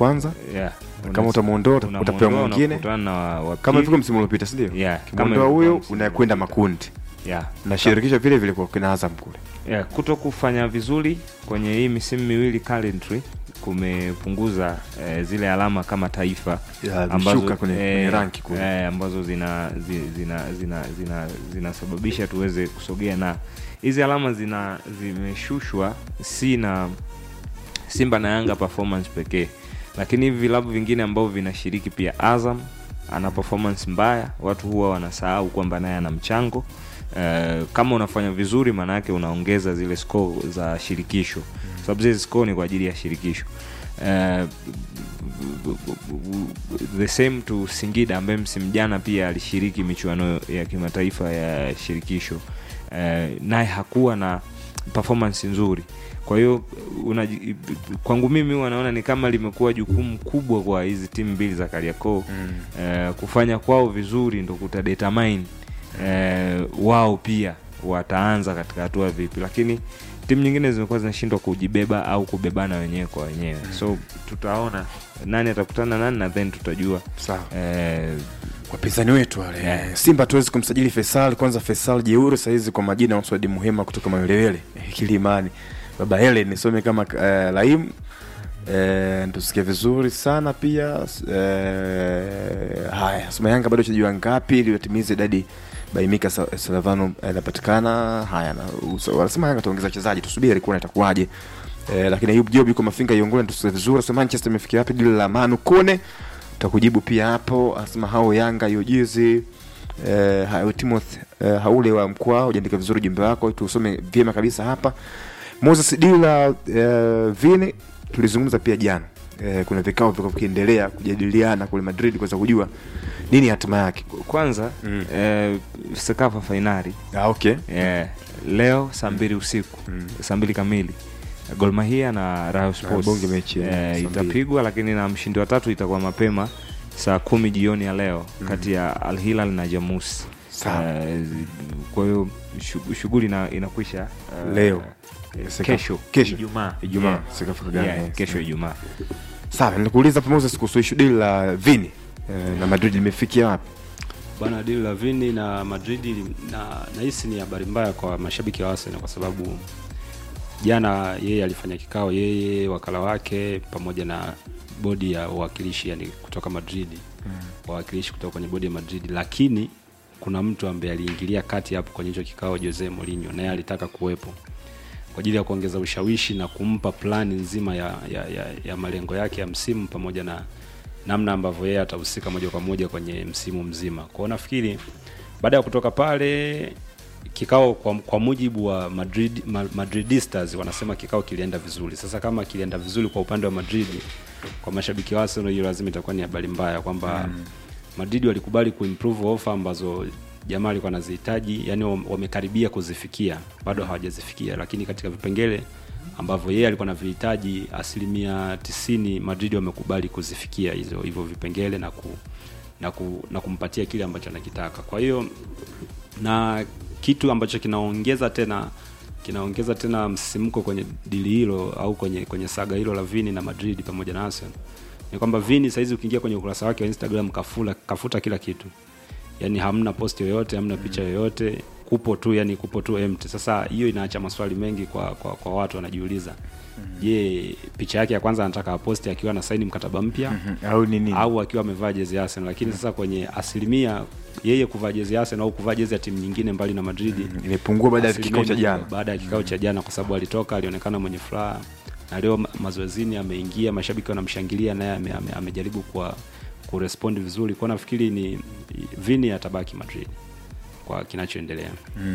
kwanza yeah. kama utamuondoa utapewa Unamuondoa, mwingine unakutana na wa- wa kama pili. vile msimu uliopita si ndio Yeah, kama kimwondoa ilivyokuwa huyo msimu unakwenda uliopita. makundi yeah. na shirikisho vile vile kwa kina Azam kule yeah, kuto kufanya vizuri kwenye hii misimu miwili calendary kumepunguza eh, zile alama kama taifa Ya, vishuka kwenye- kwenye ranki kule. eh, ambazo zina zi- zina zina zina zinasababisha tuweze kusogea na hizi alama zina zimeshushwa si na Simba na Yanga performance pekee, lakini hivi vilabu vingine ambavyo vinashiriki pia, Azam ana performance mbaya, watu huwa wanasahau kwamba naye ana mchango Uh, kama unafanya vizuri maana yake unaongeza zile score za shirikisho sababu zile score ni kwa ajili ya shirikisho uh, the same to Singida ambaye msimu jana pia alishiriki michuano ya kimataifa ya shirikisho uh, naye hakuwa na performance nzuri kwa hiyo unaji- kwangu mimi huwa naona ni kama limekuwa jukumu kubwa kwa hizi timu mbili za Kariakoo mm. uh, kufanya kwao vizuri ndo kutadetermine uh, wao pia wataanza katika hatua vipi lakini timu nyingine zimekuwa zinashindwa kujibeba au kubebana wenyewe kwa wenyewe mm. so tutaona nani atakutana nani na then tutajua sawa eh, wapinzani wetu wale Yeah. Simba tuwezi kumsajili Faisal kwanza. Faisal jeuri sahizi kwa majina ya Mswadi Muhema kutoka Mawelewele eh, Kilimani, baba Helen nisome kama uh, Laim eh, tusikie vizuri sana pia eh, haya sema Yanga bado chajua ngapi ili watimize idadi Baimika Sa- Salavano anapatikana. Haya na uso- wanasema Yanga taongeza wachezaji, tusubiri kuona itakuwaje. Eh, lakini Ayub Job yuko Mafinga Iongole, tusikie vizuri. Sema Manchester imefikia wapi dili la Manu Kone takujibu pia hapo. Anasema hao Yanga hiyo jezi eh, hayo Timothy eh, haule wa mkoa hujaandika vizuri ujumbe wako, tusome vyema kabisa hapa. Moses Dila eh, Vini tulizungumza pia jana eh, kuna vikao vilikuwa vikiendelea kujadiliana kule Madrid kuweza kujua nini hatima yake. kwanza Mm. eh, Sekafa fainali Ah, okay. eh, leo saa mbili usiku Mm. saa mbili kamili Gor Mahia na Rayo Sports bonge mechi ya saa eh, mbili. itapigwa, lakini na mshindi wa tatu itakuwa mapema saa kumi jioni ya leo kati ya Al Hilal na Jamus. Sawa. Eh, kwa hiyo shu- shughuli ina, inakwisha eh, Leo. eh, Seka- kesho kesho. Ijumaa Ijumaa, Yeah. Sekafa Kagame, Yeah, yes. kesho Ijumaa Sawa, nikuuliza hapo Moses kuhusu ishu dili la Vini eh, na Madrid limefikia wapi? bwana dili la Vini na Madrid na nahisi ni habari mbaya kwa mashabiki wa Arsenal kwa sababu jana yeye alifanya kikao yeye wakala wake pamoja na bodi ya uwakilishi yani kutoka Madrid mm. wawakilishi kutoka kwenye bodi ya Madrid lakini kuna mtu ambaye aliingilia kati hapo kwenye hicho kikao Jose Mourinho naye alitaka kuwepo kwa ajili ya kuongeza ushawishi na kumpa plani nzima ya, ya, ya, ya malengo yake ya msimu pamoja na namna ambavyo yeye atahusika moja kwa moja kwenye msimu mzima. Kwa hiyo nafikiri baada ya kutoka pale kikao kwa, kwa mujibu wa Madrid, Ma- Madridistas wanasema kikao kilienda vizuri. Sasa kama kilienda vizuri kwa upande wa Madrid, kwa mashabiki wa Arsenal hiyo lazima itakuwa ni habari mbaya kwamba mm. Madrid walikubali kuimprove offer ambazo jamaa alikuwa anazihitaji, yani wam- wamekaribia kuzifikia, bado hawajazifikia, lakini katika vipengele ambavyo yeye alikuwa anavihitaji asilimia tisini Madrid wamekubali kuzifikia hizo hivyo vipengele na ku, na, ku, na kumpatia kile ambacho anakitaka. Kwa hiyo na kitu ambacho kinaongeza tena kinaongeza tena msisimko kwenye dili hilo au kwenye kwenye saga hilo la Vini na Madrid pamoja na Arsenal ni kwamba Vini saizi ukiingia kwenye ukurasa wake wa Instagram kafula kafuta kila kitu, yani hamna post yoyote, hamna picha yoyote, kupo tu yani kupo tu empty. Sasa hiyo inaacha maswali mengi kwa kwa, kwa watu wanajiuliza, je, picha yake ya kwanza anataka aposti akiwa na saini mkataba mpya Au ni nini? au akiwa amevaa jezi ya Arsenal, lakini sasa kwenye asilimia yeye kuvaa jezi ya Arsenal au kuvaa jezi ya timu nyingine mbali na Madrid Imepungua baada ya asilimia kikao cha nyingi jana. baada ya kikao cha jana, kwa sababu alitoka, alionekana mwenye furaha na leo ma- mazoezini ameingia, mashabiki wanamshangilia, naye ame, ame, amejaribu kwa kurespond vizuri. Kwa nafikiri ni Vini atabaki Madrid kwa kinachoendelea.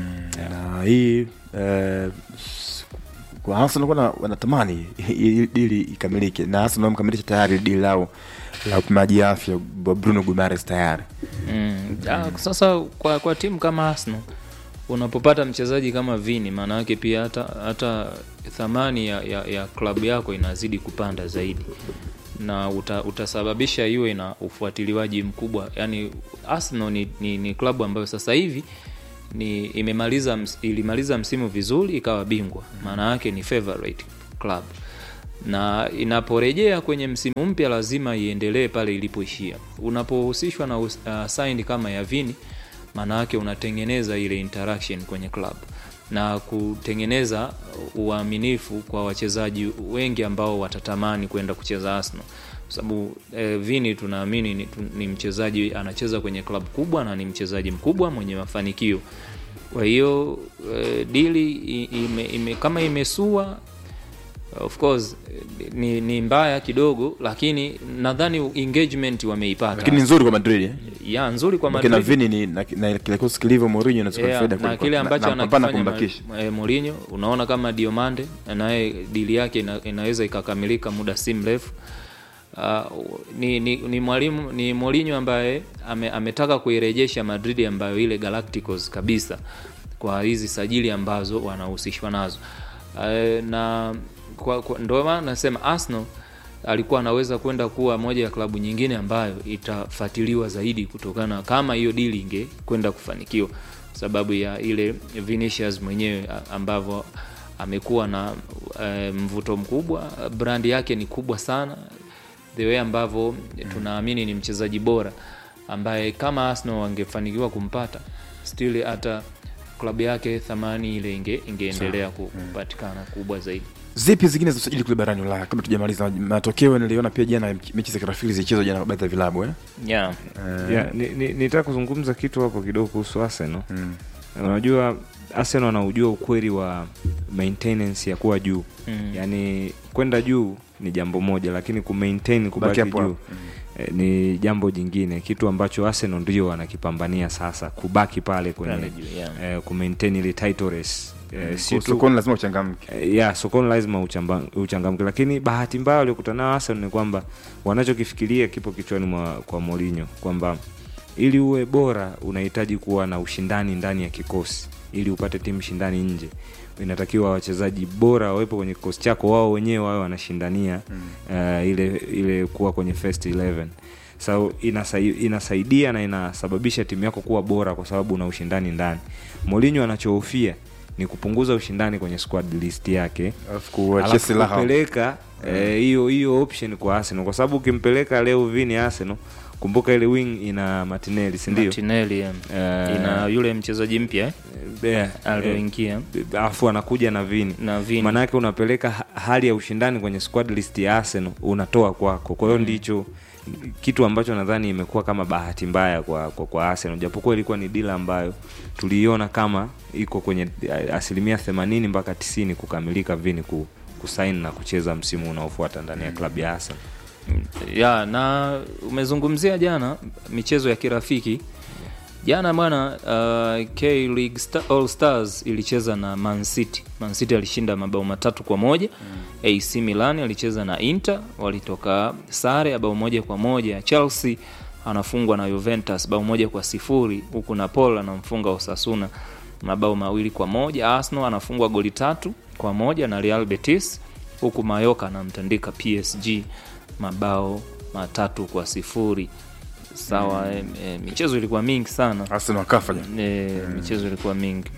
na hii eh, s- kwa Arsenal wana- wanatamani hii dili ikamilike na Arsenal wamekamilisha tayari dili lao la upimaji afya wa Bruno Guimaraes tayari. Mm. Ah, sasa kwa, kwa timu kama Arsenal unapopata mchezaji kama Vini, maana yake pia hata hata thamani ya, ya, ya klabu yako inazidi kupanda zaidi na uta, utasababisha iwe na ufuatiliwaji mkubwa. Yani Arsenal ni, ni, ni klabu ambayo sasa hivi ni imemaliza ms- ilimaliza msimu vizuri ikawa bingwa, maana yake ni favorite club na inaporejea kwenye msimu mpya lazima iendelee pale ilipoishia. Unapohusishwa na uh, sign kama ya Vini, maana yake unatengeneza ile interaction kwenye club na kutengeneza uaminifu kwa wachezaji wengi ambao watatamani kwenda kucheza Arsenal kwa sababu eh, Vini tunaamini ni, tu- ni mchezaji anacheza kwenye klabu kubwa na ni mchezaji mkubwa mwenye mafanikio. Kwa hiyo eh, dili i- ime, ime, kama imesua of course eh, ni, ni mbaya kidogo, lakini nadhani engagement wameipata lakini ni nzuri kwa madrid eh? ya nzuri kwa Maana Madrid. vini ni na, na kile kosi kilivyo Mourinho na Yeah, faida na kweli- kile ambacho na- na kupambana anakifanya kumbakisha ma- eh, Mourinho unaona kama Diomande naye dili yake ina, inaweza ikakamilika muda si mrefu. Uh, ni, ni, ni mwalimu ni Mourinho ambaye ame, ametaka kuirejesha Madrid ambayo ile Galacticos kabisa kwa hizi sajili ambazo wanahusishwa nazo uh, na kwa, kwa, ndio maana nasema Arsenal alikuwa anaweza kwenda kuwa moja ya klabu nyingine ambayo itafuatiliwa zaidi kutokana kama hiyo dili inge kwenda kufanikiwa kwa sababu ya ile Vinicius mwenyewe a- ambavyo amekuwa na e, mvuto mkubwa brandi yake ni kubwa sana the way ambavyo tunaamini ni mchezaji bora ambaye kama Arsenal wangefanikiwa kumpata still hata klabu yake thamani ile inge, ingeendelea ku- kupatikana kubwa zaidi zipi zingine za usajili kule barani ulaya kabla tujamaliza matokeo niliona pia jana mechi za kirafiki zilichezwa jana kwa baadhi ya vilabu eh? yeah. yeah, ni, ni, nitaka kuzungumza kitu hapo kidogo kuhusu Arsenal. Mm. Unajua Arsenal wanaujua ukweli wa maintenance ya kuwa juu Mm. yaani kwenda juu ni jambo moja, lakini kumaintain kubaki hapo juu hapo. eh, ni jambo jingine, kitu ambacho Arsenal ndio wanakipambania sasa, kubaki pale kwenye Pale juu, yeah. eh, kumaintain ile title race eh, si Kwa tu sokoni lazima uchangamke Eh, ya sokoni lazima uchamba- uchangamke, lakini bahati mbaya waliokutana nao Arsenal ni kwamba wanachokifikiria kipo kichwani mwa kwa Mourinho kwamba ili uwe bora unahitaji kuwa na ushindani ndani ya kikosi, ili upate timu shindani nje inatakiwa wachezaji bora wawepo kwenye kikosi chako, wao wenyewe wawe wanashindania uh, ile ile kuwa kwenye first 11 so inasai, inasaidia na inasababisha timu yako kuwa bora kwa sababu una ushindani ndani. Mourinho anachohofia ni kupunguza ushindani kwenye squad list yake alafu kuachia alafu silaha kupeleka eh, hiyo hiyo option kwa Arsenal kwa sababu ukimpeleka leo Vini Arsenal, kumbuka ile wing ina Martinelli, si ndio? Martinelli yeah. Eh, ina yule mchezaji mpya eh, yeah, eh, alioingia alafu anakuja na Vini na Vini. maana yake unapeleka ha- hali ya ushindani kwenye squad list ya Arsenal unatoa kwako. Kwa hiyo ndicho kitu ambacho nadhani imekuwa kama bahati mbaya kwa, kwa, kwa Arsenal, japokuwa ilikuwa ni dila ambayo tuliiona kama iko kwenye eh, asilimia 80 mpaka 90 kukamilika Vini ku, kusaini na kucheza msimu unaofuata ndani ya klabu ya Arsenal. ya na umezungumzia jana michezo ya kirafiki jana bwana uh, K League Star, All Stars ilicheza na Man City. Man City alishinda mabao matatu kwa moja mm. AC Milan alicheza na Inter walitoka sare ya bao moja kwa moja Chelsea anafungwa na Juventus bao moja kwa sifuri huku Napoli anamfunga Osasuna mabao mawili kwa moja Arsenal anafungwa goli tatu kwa moja na Real Betis huku Mayoka anamtandika PSG mabao matatu kwa sifuri sawa mm. e, michezo ilikuwa mingi sana Arsenal wakafa jana e, michezo ilikuwa mingi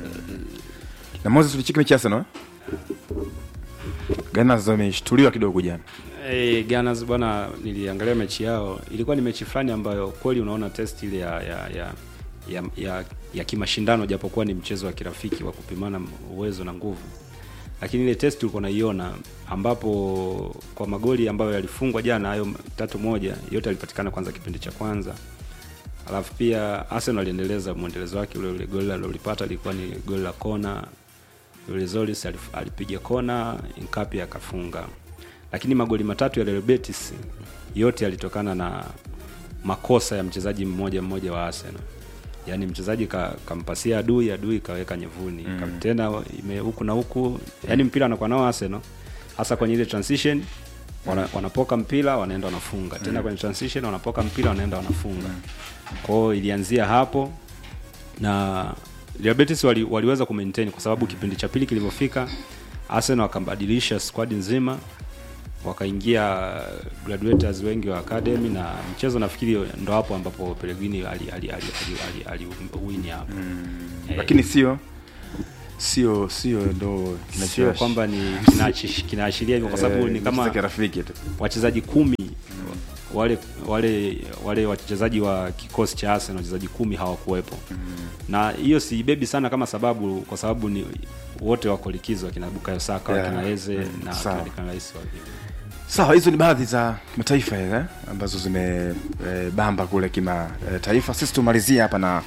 na Moses tulicheki mechi ya Arsenal eh? Gunners wameshtuliwa kidogo jana Hey, Gunners bwana, niliangalia mechi yao, ilikuwa ni mechi fulani ambayo kweli unaona test ile ya ya ya ya, ya, ya kimashindano, japokuwa ni mchezo wa kirafiki wa kupimana uwezo na nguvu, lakini ile test ulikuwa unaiona, ambapo kwa magoli ambayo yalifungwa jana, hayo tatu moja, yote yalipatikana kwanza kipindi cha kwanza, alafu pia Arsenal aliendeleza mwendelezo wake ule ule, goli alilolipata lilikuwa ni goli la kona yule Zolis alif- alipiga kona, Nkapi akafunga. Lakini magoli matatu ya Real Betis yote yalitokana na makosa ya mchezaji mmoja mmoja wa Arsenal. Yaani mchezaji ka, kampasia adui, adui kaweka nyevuni. Mm. Tena ime huku na huku, yaani mpira anakuwa nao Arsenal hasa kwenye ile transition wana, wanapoka mpira wanaenda wanafunga tena kwenye transition wanapoka mpira wanaenda wanafunga kwa hiyo ilianzia hapo na Real Betis wali, waliweza kumaintain kwa sababu kipindi cha pili kilivyofika Arsenal wakabadilisha squad nzima wakaingia graduates wengi wa academy na mchezo nafikiri ndo hapo ambapo Pellegrini ali ali ali ali, ali, ali win hapo lakini sio sio sio ndo sio kwamba ni kinaachi- kinaashiria hivyo kwa sababu ni kama kirafiki tu wachezaji kumi wale wale wale wachezaji wa kikosi cha Arsenal wachezaji kumi hawakuwepo na hiyo siibebi sana kama sababu kwa sababu ni wote wako likizo akina Bukayo Saka Yeah. wakina Eze na Sawa. akina Declan Rice wa- sawa hizo ni baadhi za mataifa eh, ambazo zimebamba kule kimataifa sisi tumalizie hapa na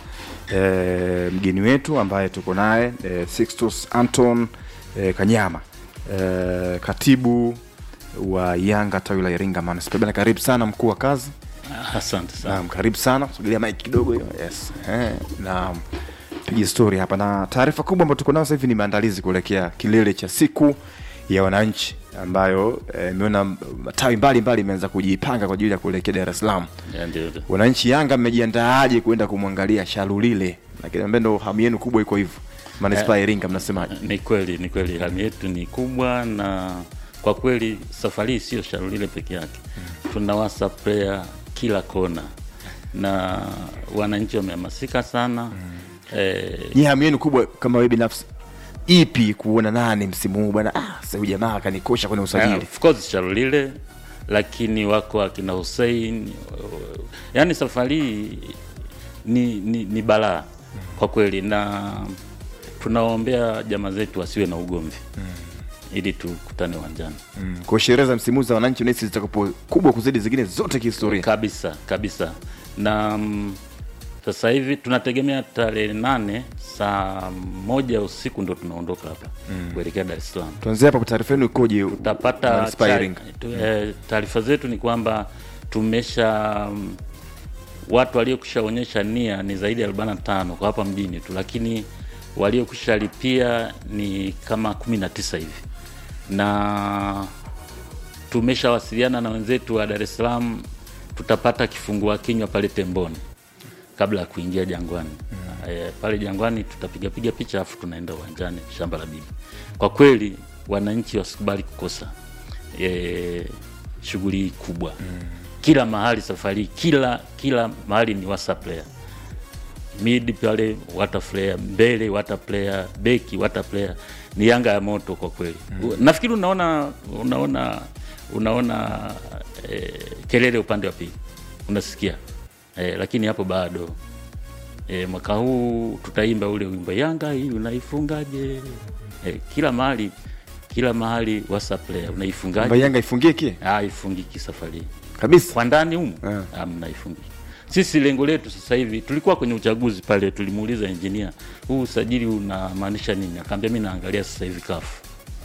eh, mgeni wetu ambaye tuko naye eh, Sixtus Anton eh, Kanyama eh, katibu wa Yanga tawi la Iringa Manispaa. Bana, karibu sana mkuu wa kazi. Asante sana. Naam, karibu sana. Sogelea mic kidogo hiyo. Yes. Eh, naam. Piga story hapa na taarifa kubwa ambayo tuko nayo sasa hivi ni maandalizi kuelekea kilele cha siku ya wananchi ambayo eh, imeona matawi mbalimbali imeanza kujipanga kwa ajili ya kuelekea Dar es Salaam. Ya, ndio, ndio. Wananchi Yanga mmejiandaaje kwenda kumwangalia Shalulile? Lakini ambaye ndo hamu yenu kubwa iko hivyo. Manispaa ya Iringa mnasemaje? Ni kweli, ni kweli hamu yetu ni kubwa, na kwa kweli safari hii sio Shalulile peke yake, tuna WhatsApp player kila kona na wananchi wamehamasika sana eh, Nyie hamu yenu kubwa kama wewe binafsi ipi kuona nani msimu huu bwana? Ah, sasa huyu jamaa akanikosha kwenye Uh, usajili. of course Shalulile, lakini wako akina Hussein. uh, Yaani safari hii ni, ni, ni balaa kwa kweli, na tunawaombea jamaa zetu wasiwe na ugomvi ili tukutane uwanjani Mm. Kwa sherehe za msimu huu za wananchi unahisi zitakuwa kubwa kuzidi zingine zote kihistoria. kabisa kabisa, na mm, sasa hivi tunategemea tarehe nane saa moja usiku ndo tunaondoka hapa kuelekea Dar es Salaam. Tuanzie hapa, taarifa yenu ikoje? tutapata Manispaa ya cha- Iringa. tu- eh, taarifa zetu ni kwamba tumesha mm, watu waliokushaonyesha nia ni zaidi ya 45 kwa hapa mjini tu, lakini waliokusha lipia ni kama 19 hivi, na tumeshawasiliana na wenzetu wa Dar es Salaam, tutapata kifungua kinywa pale Temboni kabla ya kuingia Jangwani. E, pale Jangwani tutapigapiga picha afu tunaenda uwanjani shamba la bibi. Kwa kweli wananchi wasikubali kukosa e, shughuli hii kubwa kila mahali safari, kila kila mahali ni WhatsApp player mid pale water player, mbele water player, beki water player, ni Yanga ya moto kwa kweli. Nafikiri unaona unaona unaona eh, kelele upande wa pili unasikia eh, lakini hapo bado eh, mwaka huu tutaimba ule wimbo Yanga hii unaifungaje? Eh, kila mahali kila mahali WhatsApp player Kwamba unaifungaje? Yanga ifungie kie Ah, ifungiki safari hii kabisa. kwa ndani humu Eh. yeah. mnaifungiki. Sisi lengo letu sasa hivi, tulikuwa kwenye uchaguzi pale, tulimuuliza engineer, huu usajili unamaanisha nini? Akaambia mimi naangalia sasa hivi kafu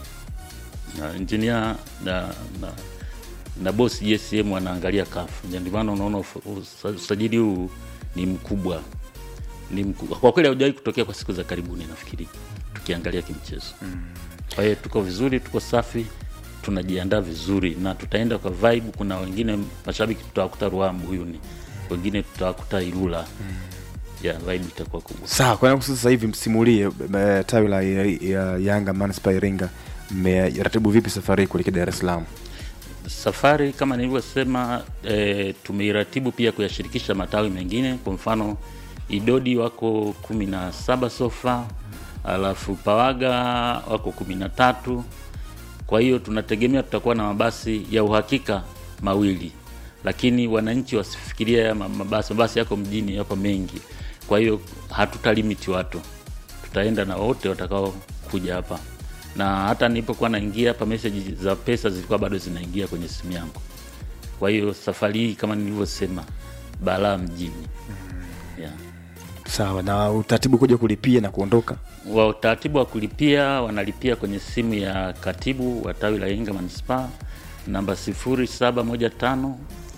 na engineer na, na, na boss JSM wanaangalia kafu, ndio maana unaona ufa- usa- usajili huu ni mkubwa, ni mkubwa kwa kweli, haujawahi kutokea kwa siku za karibuni, nafikiri tukiangalia kimchezo kwa hiyo tuko vizuri, tuko safi, tunajiandaa vizuri na tutaenda kwa vibe. Kuna wengine mashabiki tutawakuta Ruambu Uyuni, wengine tutawakuta Ilula ya vibe itakuwa kubwa. Sawa, kwa nini sasa hivi msimulie eh, tawi la ya, ya Yanga Manispaa ya Iringa mmeratibu vipi safari hii kuelekea Dar es Salaam? Safari kama nilivyosema, e, tumeiratibu pia kuyashirikisha matawi mengine. Kwa mfano Idodi wako kumi na saba sofa, alafu Pawaga wako kumi na tatu. Kwa hiyo tunategemea tutakuwa na mabasi ya uhakika mawili, lakini wananchi wasifikiria haya ma- mabasi, mabasi yako mjini, yako mengi. Kwa hiyo hatuta limit watu, tutaenda na wote watakao kuja hapa, na hata nilipokuwa naingia hapa message za pesa zilikuwa bado zinaingia kwenye simu yangu. Kwa hiyo safari hii kama nilivyosema, balaa mjini yeah. Sawa, na utaratibu kuja kulipia na kuondoka. wa utaratibu wa kulipia wanalipia kwenye simu ya katibu wa tawi la Iringa manispaa namba 0715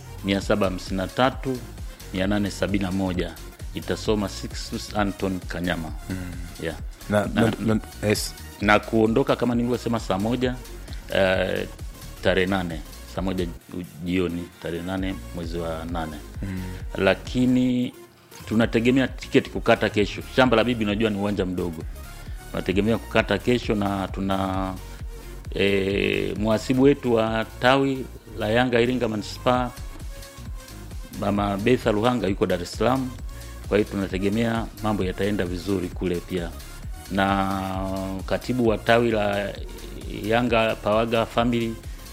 753 871 itasoma Sixtus Anton Kanyama yeah. Na, na, na, yes. na kuondoka kama nilivyosema saa moja uh, tarehe nane saa moja jioni tarehe nane mwezi wa nane lakini tunategemea tiketi kukata kesho. Shamba la Bibi unajua ni uwanja mdogo, tunategemea kukata kesho na tuna e, mhasibu wetu wa tawi la Yanga Iringa manispaa Mama Betha Luhanga yuko Dar es Salaam, kwa hiyo tunategemea mambo yataenda vizuri kule pia na katibu wa tawi la Yanga Pawaga Family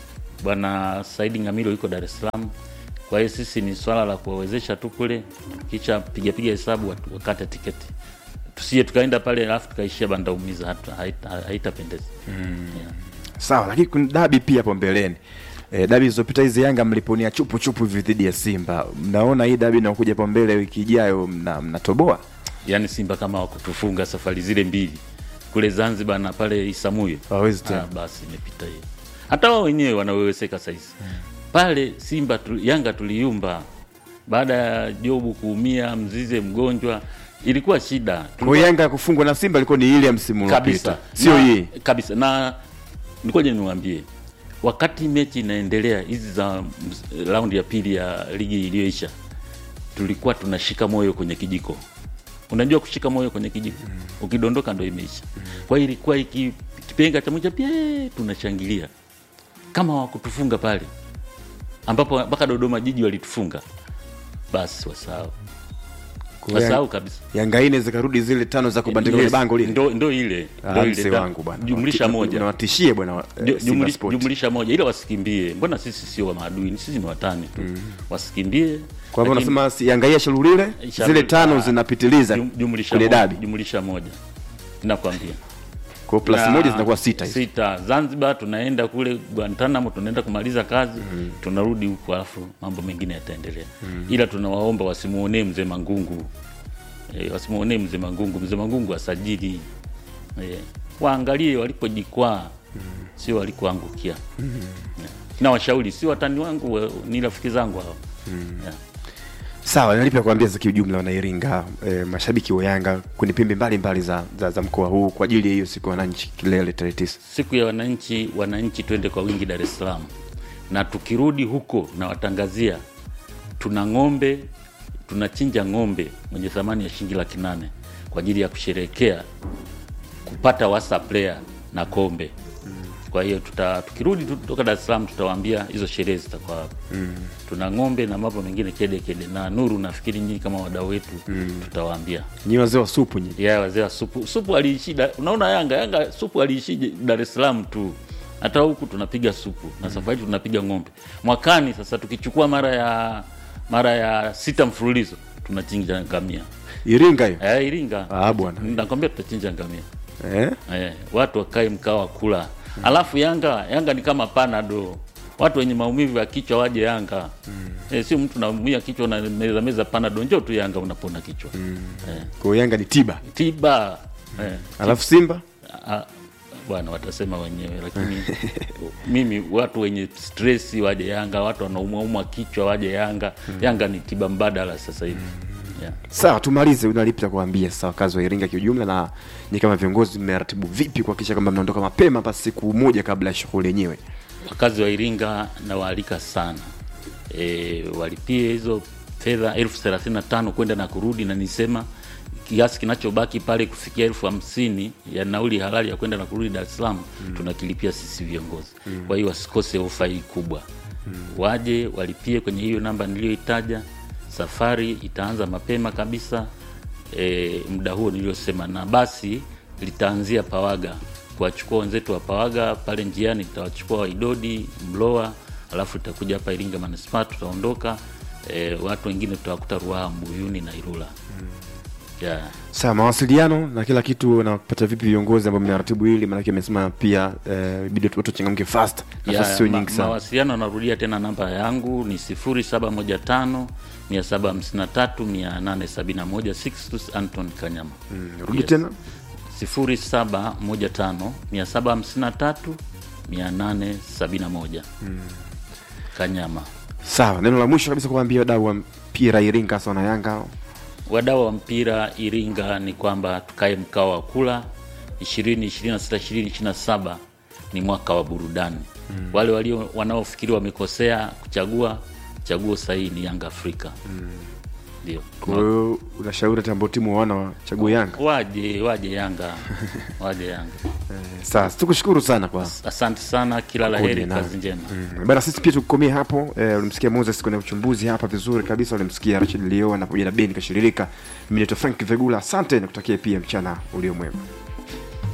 bwana Saidi Ngamilo yuko Dar es Salaam. Kwa hiyo sisi ni swala la kuwawezesha tu kule, kisha piga piga hesabu watu- wakate tiketi, tusije tukaenda pale alafu tukaishia bandaumiza, hata haita- haitapendeza. Yeah. sawa lakini kuna dabi pia hapo mbeleni e, dabi zilizopita hizi yanga mliponia chupu chupu hivi dhidi ya simba mnaona hii dabi inakuja hapo mbele wiki ijayo mna- mnatoboa Yaani Simba kama wakutufunga safari zile mbili kule Zanzibar na pale Isamuyo, Hawezi tena. Ah, basi imepita hiyo. Hata wao wenyewe wanaweweseka saizi pale Simba tu, Yanga tuliyumba baada ya Jobu kuumia, Mzize mgonjwa, ilikuwa shida kwa hiyo yanga kufungwa na simba ilikuwa ni ile ya msimu kabisa, uliopita sio Na- hii kabisa. Na nikoje niwaambie, wakati mechi inaendelea hizi za ms- raundi ya pili ya ligi iliyoisha, tulikuwa tunashika moyo kwenye kijiko. Unajua kushika moyo kwenye kijiko, ukidondoka ndo imeisha. Kwa hiyo ilikuwa iki kipenga cha moja pia tunashangilia kama wakutufunga pale, ambapo mpaka Dodoma Jiji walitufunga, basi wasahau, Kwa hiyo wasahau kabisa. yanga ine zikarudi zile tano za kubandika yes. bango lile ndo, ndo ile Ah, ndo mse ile ta- wangu bwana jumlisha moja nawatishie bwana wa- eh, Ju- Simba jumli- Sport. jumlisha moja ila wasikimbie mbona sisi sio maadui ni sisi ni watani tu wasikimbie kwa hivyo lakini unasema si- yanga hii ya shalulile Shalu- zile tano ah, zinapitiliza jum- jumlisha kule moja, dabi jumlisha moja nakwambia kwa plus Na- moja zinakuwa sita hizo sita zanzibar tunaenda kule guantanamo tunaenda kumaliza kazi tunarudi huku alafu mambo mengine yataendelea ila tunawaomba wasimuonee mzee mangungu e, wasimuonee mzee mangungu mzee mangungu asajili e, waangalie walipojikwaa sio walikoangukia yeah. na washauri si watani wangu wa- ni rafiki zangu hao yeah. sawa nalipi la kuambia za kiujumla wanairinga eh, mashabiki wa yanga kwenye pembe mbalimbali za, za, za mkoa huu kwa ajili ya hiyo siku ya wananchi kilele tarehe tisa siku ya wananchi wananchi twende kwa wingi dar es salaam na tukirudi huko na watangazia tuna ng'ombe tunachinja ng'ombe mwenye thamani ya shilingi laki nane kwa ajili ya kusherehekea kupata wasa player na kombe kwa hiyo tuta, tukirudi tu kutoka Dar es Salaam tutawaambia hizo sherehe zitakuwa hapa mm. tuna ng'ombe na mambo mengine kede kede na Nuru nafikiri nyinyi kama wadau wetu mm. tutawaambia nyi wazee wa supu nyi ya wazee wa supu supu aliishi Da- unaona Yanga Yanga supu aliishi Dar es Salaam tu hata huku tunapiga supu na safari tunapiga ng'ombe mwakani sasa tukichukua mara ya mara ya sita mfululizo tunachinja ngamia iringa hiyo eh, Iringa Ah, bwana. nakwambia tutachinja ngamia eh? eh, watu wakae mkaa wa kula alafu Yanga Yanga ni kama panado watu wenye maumivu ya kichwa waje Yanga eh, sio mtu naumia kichwa na meza meza panado njoo tu Yanga unapona kichwa eh, kwa hiyo yanga ni tiba tiba eh, alafu simba Ah, bwana watasema wenyewe lakini mimi watu wenye stress waje yanga watu wanaumwaumwa kichwa waje yanga yanga ni tiba mbadala sasa hivi yeah. sawa tumalize unalipi la kuambia sasa wakazi wa iringa kiujumla na ni kama viongozi mmeratibu vipi kuhakikisha kwamba mnaondoka mapema hapa siku moja kabla ya shughuli yenyewe wakazi wa iringa nawaalika sana e, walipie hizo fedha elfu thelathini na tano kwenda na kurudi na nisema kiasi kinachobaki pale kufikia elfu hamsini ya nauli halali ya kwenda na kurudi Dar es Salaam mm. tunakilipia sisi viongozi mm. kwa hiyo wasikose ofa hii kubwa mm. waje walipie kwenye hiyo namba niliyoitaja safari itaanza mapema kabisa e, muda huo niliyosema na basi litaanzia pawaga kuwachukua wenzetu wa pawaga pale njiani litawachukua waidodi mloa alafu itakuja hapa iringa manispaa tutaondoka e, watu wengine tutawakuta ruaha mbuyuni na irula yeah. sawa mawasiliano na kila kitu napata vipi viongozi ambao mnaratibu hili maanake amesema pia eh, bidi watu wachangamke fast nafasi Ya, sio ma- nyingi sana mawasiliano narudia tena namba yangu ni 0715 753 871 Sixtus Anton Kanyama Mm, rudi tena 0715 753 871 Kanyama. sawa neno la mwisho kabisa kuwaambia wadau wa mpira iringa hasa wana yanga Wadau wa mpira Iringa ni kwamba tukae mkao wa kula 2026 2027 ni mwaka wa burudani. Mm. Wale walio wanaofikiri wamekosea kuchagua, chaguo sahihi ni Yanga Afrika. Ndio. kwa hiyo unashauri hata ambao timu wana wachague yanga Waje waje Yanga, waje Yanga. sawa tukushukuru sana kwa Asante sana, kila la Kuja heri, nawe. kazi njema. Mm, bana sisi pia tukomee hapo eh, ulimsikia moses kwenye uchambuzi hapa vizuri kabisa ulimsikia rachid leo na pamoja na beni kashirika mimi naitwa frank vegula asante na kutakia pia mchana ulio mwema